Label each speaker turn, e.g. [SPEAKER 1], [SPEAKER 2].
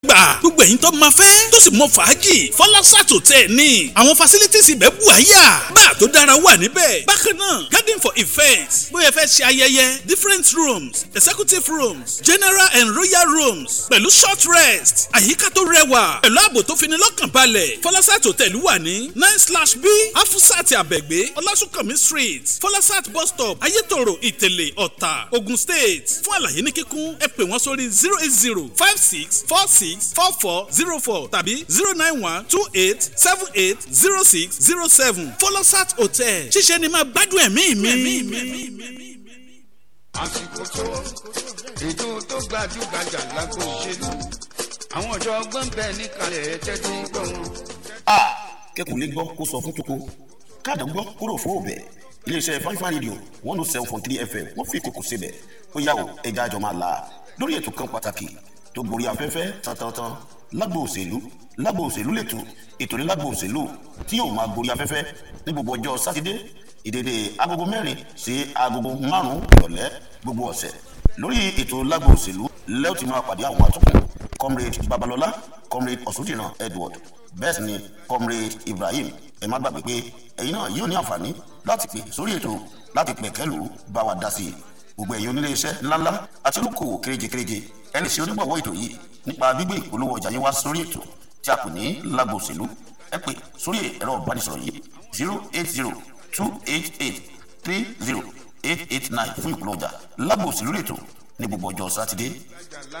[SPEAKER 1] gbà gbogbo ẹ̀yin tó máa fẹ́ tó sì mọ fàájì fọláṣàtò tẹ̀ ní àwọn facilities ibẹ̀ bù àyà bá tó dára wà níbẹ̀ bákan náà garden for events bóyá fẹ́ ṣe ayẹyẹ different rooms executive rooms general and royal rooms pẹ̀lú short rest àyíká tó rẹwà pẹ̀lú ààbò tó fini lọ́kàn balẹ̀ fọláṣàtò tẹ̀lú wà ní nine slash b afusat abẹ́gbé ọlásùnkànmí street fọláṣàt bus stop ayétòrò ìtẹ̀lẹ̀ ọ̀tà ogun state fún àlàyé ní kíkún ẹ pè wọ́n sórí zero eight zero five six four six four four zero four tàbí zero nine one two eight seven eight zero six zero seven folosat hotel ṣíṣe ni máa gbádùn ẹ̀mí mi.
[SPEAKER 2] àsìkò tó ètò tó gbajúgbajà lágbo òṣèlú àwọn ọ̀jọ̀gbọ́n bẹ́ẹ̀ níkàlẹ̀ tẹ́tí gbọ́ wọn.
[SPEAKER 3] a kẹkùn lè gbọ́ kó sọ fún toko káàdà gbọ́ kúrò fún òbẹ̀ iléeṣẹ́ fáfá rédíò one oh seven point three fm wọ́n fi kókò síbẹ̀ ó yà wò ẹja àjọ máa la lórí ètò kan pàtàkì tó gorí afẹ́fẹ́ tantantan lágbo òṣèlú lágbo òṣèlú lètò ètò ní lágbo òṣèlú tí yóò máa gorí afẹ́fẹ́ ní gbogbo ọjọ́ sátidé ìdèdè agogo mẹ́rin sí agogo márùn-ún ìrọ̀lẹ́ gbogbo ọ̀sẹ̀ lórí ètò lágbo òṣèlú lẹ́yìn tí máa pàdé àwọn àtúnkùn comrade babalọlá comrade ọ̀ṣunjìnà edward bẹ́ẹ̀ sì ni comrade ibrahim ẹ má gbàgbé pé ẹ̀yin náà yóò ní àǹfààní láti pè sórí ètò láti pẹ̀kẹ́lù bá wa dá sí i gbogbo ẹ̀yin onílé iṣẹ́ ńláńlá àti olókòwò kéréje kéréje ẹni sí onígbàwọ́ ètò yìí nípa gbígbé ìpolówó ọjà yín wá sórí ètò tí a pè ní lágbo òṣèlú ẹ pè sórí ẹ̀rọ ìbánisọ̀rọ̀ yìí zero eight zero two eight eight three zero eight eight nine fún ìpolówó ọjà lágbo òṣèlú ètò ní gbogbo ọjọ́ sátidé